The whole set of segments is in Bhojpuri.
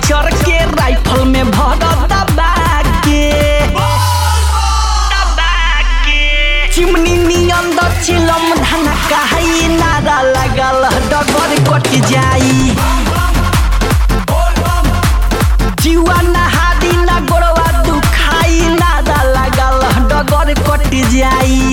चर के राइफल में भर दबा के चिमनी नियन द चिलम धना कहाई नारा लगल डगर कट जाई जीवा नहादी ना गोड़वा दुखाई नारा लगल डगर कट जाई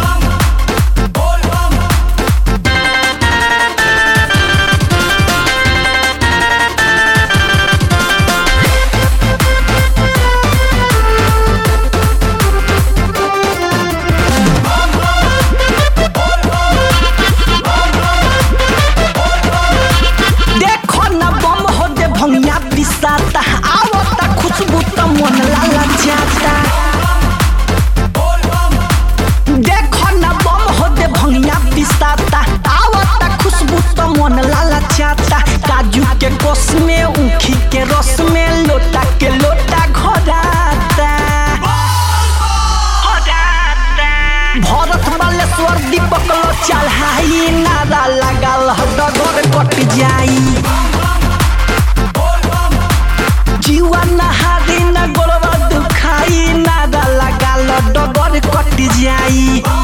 देखो न बम हो दे भंगिया पिसाता आवता खुशबू त मन लाला जाता देखो न बम हो दे भंगिया पिसाता आवता खुशबू त मन लाला जाता काजू के कोस में ऊखी के रस में लोटा के लोटा घोराता भरत बालेश्वर दीपक लो चढ़ाई नारा लगाल डगर कट जाई जीवा नहारी न गोड़वा दुखाई नारा लगाल डगर कट जाई